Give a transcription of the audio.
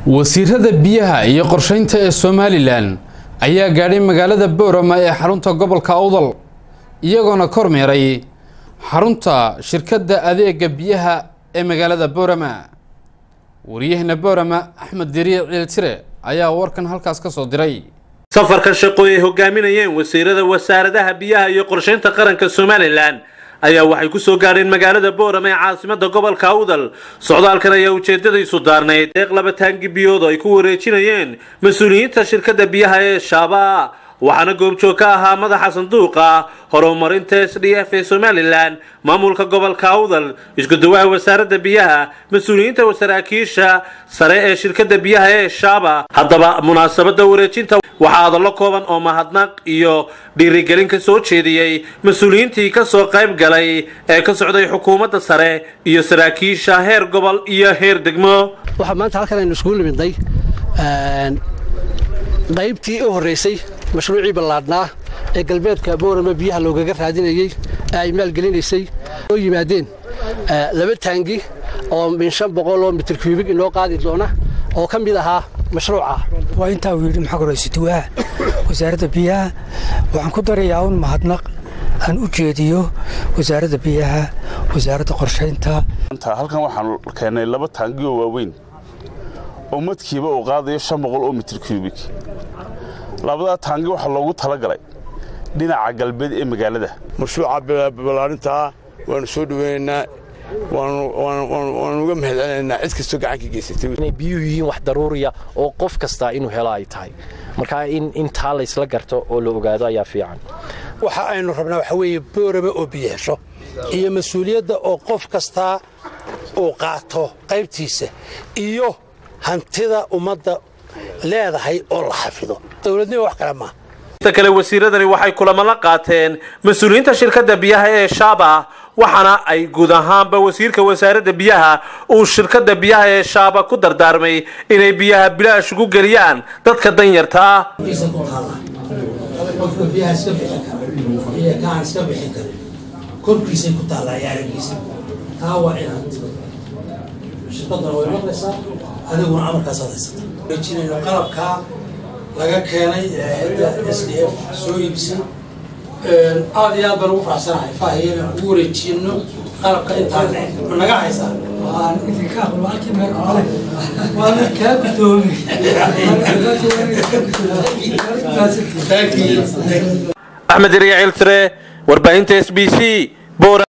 wasiirada biyaha iyo qorsheynta ee somalilan ayaa gaadhay magaalada boorama ee xarunta gobolka awdal iyagoona kormeeray xarunta shirkadda adeega biyaha ee magaalada boorama wariyahana boorama axmed dariic ciiltire ayaa warkan halkaas ka soo diray safarka shaqo ay hogaaminayeen wasiirada wasaaradaha biyaha iyo qorsheynta qaranka somalilan ayaa waxay ku soo gaadheen magaalada boorama ee caasimada gobolka awdal socdaalkan ayaa ujeedadaysu daarnayd deeq laba taangi biyood oo ay ku wareejinayeen mas-uuliyiinta shirkadda biyaha ee shaaba waxaana goobjoog ka ahaa madaxa sanduuqa horumarinta s d f ee somalilan maamulka gobolka awdal iskudawaha wasaaradda biyaha mas-uuliyiinta saraakiisha sare ee shirkadda biyaha ee shaaba haddaba munaasabada wareejinta waxaa hadallo kooban oo mahadnaq iyo dhiirigelin ka soo jeediyey mas-uuliyiintii kasoo qayb galay ee ka socday xukuumadda sare iyo saraakiisha heer gobol iyo heer degmo waxaa maanta halkan aynu iskugu nimidnay qaybtii u horraysay mashruucii ballaadhnaa ee galbeedka boorama biyaha loogaga raadinayey ee ay maalgelinaysay oo yimaadeen laba taangi oo min shan boqol oo mitir kuubig inoo qaadi doona oo ka mid ahaa mashruuca waa intaa uu yidhi maxaa koraysutuwaha wasaaradda biyaha waxaan ku darayaa un mahadnaq aan u jeediyo wasaaradda biyaha wasaaradda qorshaynta halkan waxaan keennay laba taangi oo waaweyn oo madkiiba uu qaadayo shan boqol oo mitir kuubig labadaa taangi waxaa loogu talagalay dhinaca galbeed ee magaalada mashruuca ballaarintaa waanu soo dhoweynaynaa waanu uga mahadcelinaynaa cid kastoo gacanka geysatay inay biyuhu yihiin wax daruuriya oo qof kastaa inuu helo ay tahay marka in intaa laysla garto oo la ogaado ayaa fiican waxa aynu rabnaa waxa weeye booraba oo biyo hesho iyo mas-uuliyadda oo qof kastaa uu qaato qaybtiisa iyo hantida ummadda leedahay oo la xafido dowladnimo wax kale maaha kale wasiiradani waxay kulamo la qaateen mas-uuliyiinta shirkadda biyaha ee shaaba waxaana ay guud ahaanba wasiirka wasaaradda biyaha uu shirkadda biyaha ee shaaba ku dardaarmay inay biyaha bilaash ugu geliyaan dadka danyarta ah qofka biyaha iska bixin kara iyo kaan iska bixin karin korkiisay ku taallaa iyo aragiisa taa waa inaad shirkadana way maqlaysaa adiguna amarkaasaad haysata wajinayno qalabkaa laga keenay s d f soo iibsan aad iyo aad baan ugu faraxsanahay faahiya inaan ugu wareejino qalabka intaan naga haysaa axmed riya ciltire warbaahinta s b c